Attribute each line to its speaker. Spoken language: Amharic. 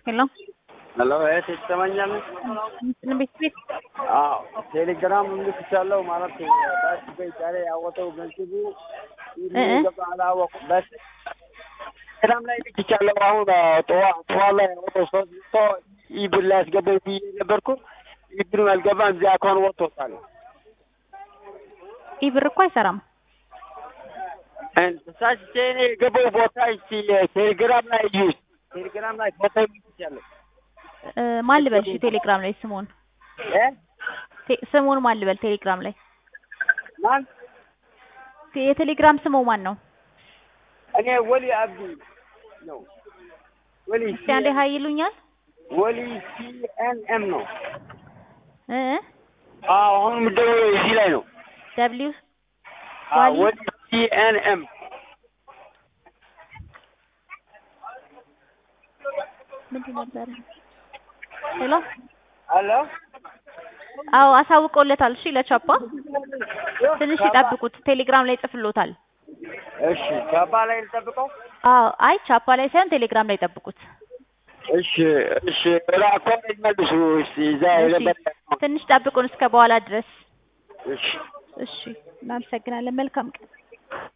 Speaker 1: ሄሎ
Speaker 2: ሄሎ እህት ይሰማኛል?
Speaker 1: እንትን ቤት ቤት
Speaker 2: አዎ ቴሌግራም ልክቻለሁ ማለት ባስ ዛሬ ያወጣው ገንዘቡ ገባ አላወቁም። በስ ቴሌግራም ላይ ልክቻለሁ። አሁን ጠዋት ጠዋት ላይ ያወጣው ሶስት መቶ ኢብር ላይ አስገባኝ ብዬ ነበርኩ። ኢብሩ አልገባም። እዚያ አካውንት ወጥቶታል።
Speaker 1: ይህ ብር እኮ አይሰራም።
Speaker 2: ተሳስቼ እኔ የገባው ቦታ እስቲ ቴሌግራም ላይ እዩት። ቴሌግራም ላይ ቦታ ልክቻለሁ።
Speaker 1: እ ማን ልበል? እሺ ቴሌግራም ላይ ስሙን
Speaker 2: እ
Speaker 1: ቴ- ስሙን ማን ልበል? ቴሌግራም ላይ
Speaker 2: ማን
Speaker 1: ቴ- የቴሌግራም ስሙ ማን ነው?
Speaker 2: እኔ ወሊ አብዲ ነው። ወሊ
Speaker 1: እስቲ አንዴ ሀይ ይሉኛል።
Speaker 2: ወሊ ሲኤንኤም ነው።
Speaker 1: እ
Speaker 2: አዎ አሁን የምትደውለው እዚህ ላይ ነው።
Speaker 1: ደብሊው
Speaker 2: አዎ
Speaker 1: ዋሊ?
Speaker 2: ወሊ ሲኤንኤም
Speaker 1: ምንድን ነበር? ሄሎ
Speaker 2: አሎ
Speaker 1: አዎ አሳውቀውለታል። እሺ ለቻፓ ትንሽ ይጠብቁት። ቴሌግራም ላይ ጽፍሎታል።
Speaker 2: እሺ ቻባ ላይ ልጠብቀው።
Speaker 1: አዎ አይ ቻፓ ላይ ሳይሆን ቴሌግራም ላይ ጠብቁት።
Speaker 2: እሺ እሺ ራኮ መልሱ እስቲ እዛ
Speaker 1: እሺ
Speaker 2: የነበረ
Speaker 1: ትንሽ ጠብቁን እስከ በኋላ ድረስ።
Speaker 2: እሺ
Speaker 1: እሺ እናመሰግናለን። መልካም ቀን